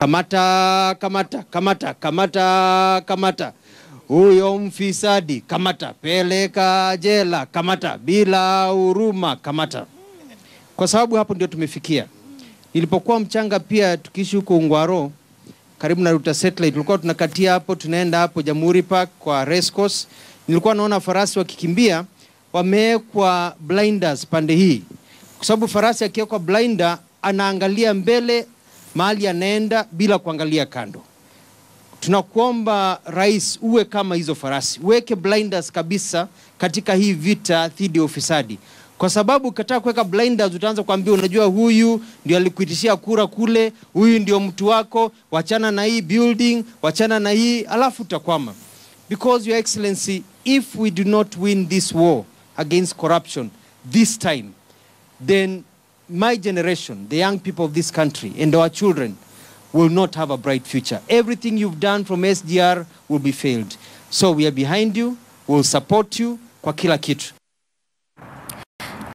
Kamata, kamata, kamata, kamata, kamata. Huyo mfisadi kamata, peleka jela, kamata, bila huruma, kamata. Kwa sababu hapo ndio tumefikia. Nilipokuwa mchanga pia tukiishi huko Ungwaro karibu na Ruta Satellite, tulikuwa tunakatia hapo, tunaenda hapo Jamhuri Park kwa race course. Nilikuwa naona farasi wakikimbia, wamewekwa blinders pande hii, kwa sababu farasi akiwekwa blinder anaangalia mbele mahali anaenda bila kuangalia kando. Tunakuomba rais, uwe kama hizo farasi, uweke blinders kabisa katika hii vita dhidi ya ufisadi, kwa sababu ukitaka kuweka blinders utaanza kuambia, unajua huyu ndio alikuitishia kura kule, huyu ndio mtu wako, wachana na hii building, wachana na hii, alafu utakwama. Because your excellency, if we do not win this war against corruption this time, then my generation, the young people of this country and our children will not have a bright future. Everything you've done from SGR will be failed. So we are behind you, we'll support you kwa kila kitu.